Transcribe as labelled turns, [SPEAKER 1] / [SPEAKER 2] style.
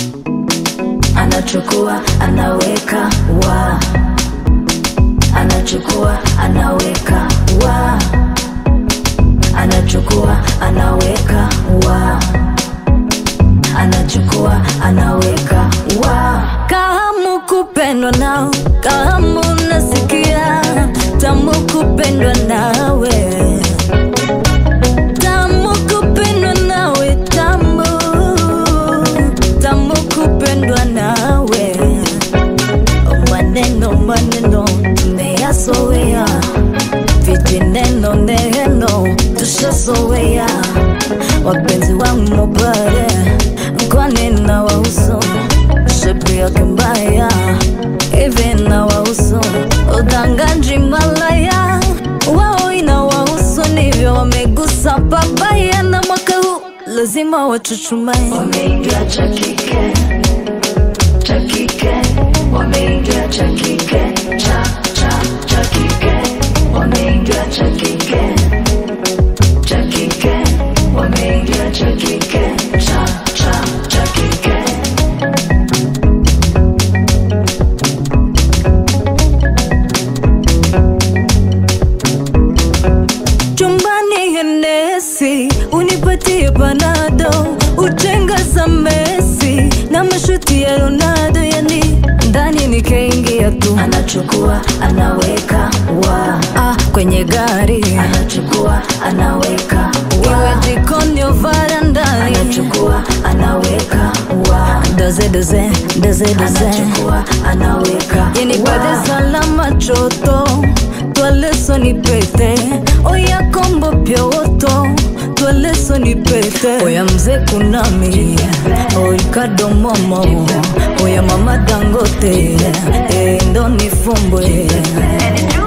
[SPEAKER 1] anachukua anaweka wa anachukua anaweka wa anachukua anaweka wa anachukua anaweka wa kahamu kupendwa nao kahamu nasikia tamu kupendwa nawe tamu kupendwa nawe tamu tamu kupendwa nawe maneno maneno tumeyasoea vijineno neno tushasowea wapenzi wangu mobare kwani na wauso shepu yake mbaya hivi na wauso udanganji malaya wao ina wauso ndivyo wamegusa babaya na mwaka huu lazima wachuchumae wameingia cha kike cha kike wameingia cha kike cha cha cha kike wameingia cha kike cha kike wameingia cha kike cha cha cha kike chumbani henesi unipatie panado ujenga za mesi na mashuti ya ronaldo yani ndani nikaingia tu anachukua anaweka wa ah, kwenye gari anachukua anaweka wa iwe jikoni au varandani anachukua anaweka wa doze doze doze doze anachukua anaweka yani pade salama choto twaleso ni pete oya kombo pyoto twaleso ni pete oya mzee kunami oikado momo oya mama dangote e, ndo nifumbwe